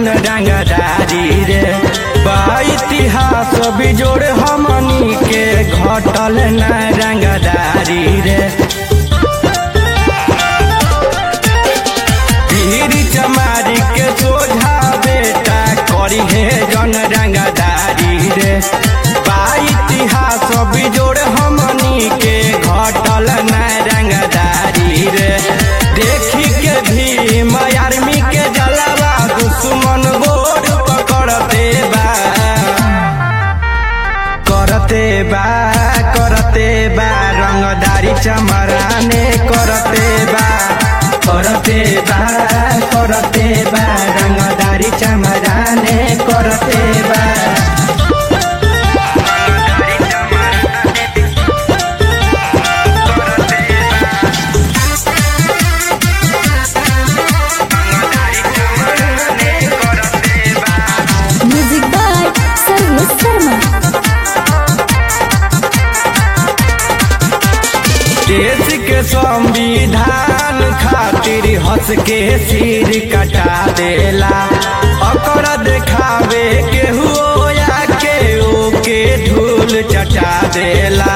जन रंगदारी रे बा इतिहास बिजोड़ हमनी के घटल न रंगदारी रे पीर चमारी के सोझा बेटा करी हे जन रंगदारी रे बा इतिहास बिजोड़ हमनी के घटल न रंगदारी रे देखी के भीम आर्मी के जलावा दुश्मन गोर पकड़ते बा करते बा करते बा रंगदारी चमराने करते बा करते बा करते बा रंगदारी चमराने करते बा म्यूजिक बाय सर्वेश शर्मा देश के संविधान खातिर हंस के सिर कटा देला अकर देखावे के हुआ के ओके धूल चटा देला